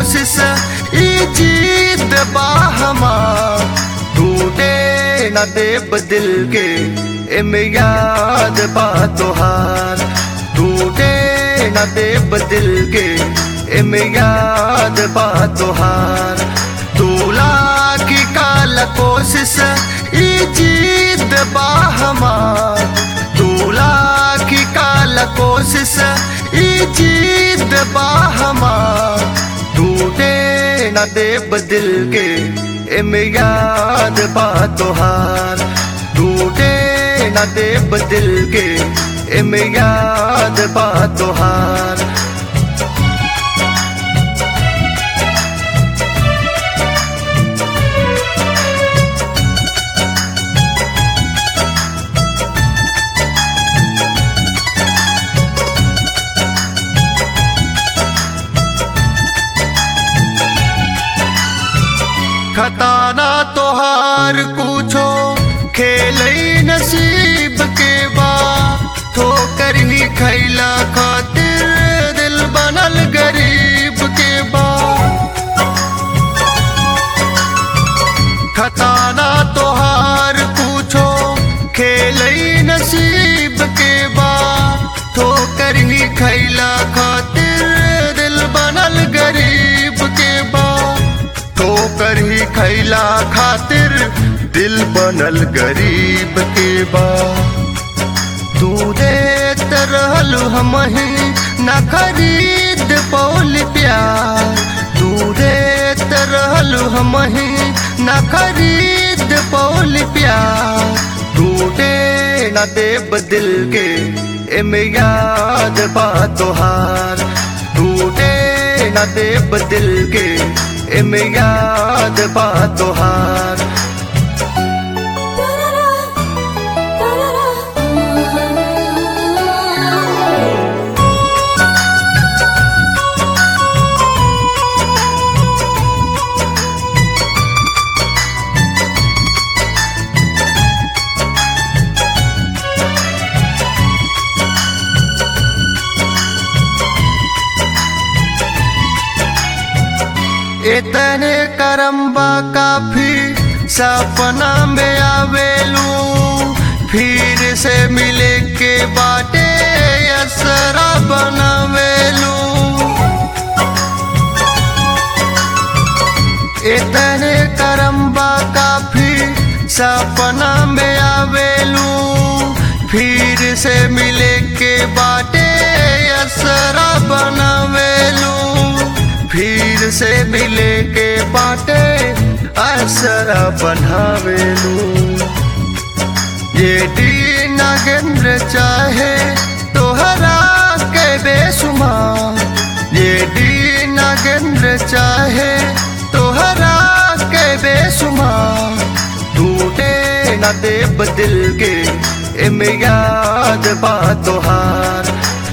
कोशिश ई जीत बा हमार टूटे न देब दिल के एमे याद बा तोहार टूटे न देब दिल के एमे याद बा तोहार तूला की काल कोशिश ई जीत बा हमार तूला की काल कोशिश ई जीत बा हमार टूटे न देब दिल के एमे याद बा तोहार टूटे न देब दिल के एमे याद बा तोहार खताना तोहार कुछो खेल नसीब के बा ठोकर ही खैला खातिर दिल बनल गरीब के बा खताना तोहार कुछो खेल नसीब के बा ठोकर ही खैला खातिर दिल बनल गरीब के बा ठोकर ही खैला खातिर दिल बनल गरीब के बा तू देत रहल हम ही न खरीद पौल प्यार तू देत रहल हम ही न खरीद पौल प्यार टूटे न देब दिल के एमे याद बा तोहार टूटे न देब दिल के एमे याद बा तोहार इतने करम्बा काफी सपना में आवेलू फिर से मिले के बाटे असरा बनावेलू इतने करम्बा काफी सपना में आवेलू फिर से मिले के बाटे असरा बनावेलू फिर से मिले के बाटे असरा बनावेलू ये डी नागेंद्र चाहे तोहरा के बेसुमार ये डी नागेंद्र चाहे तोहरा के बेसुमार टूटे न देब दिल के एमे याद बा तोहार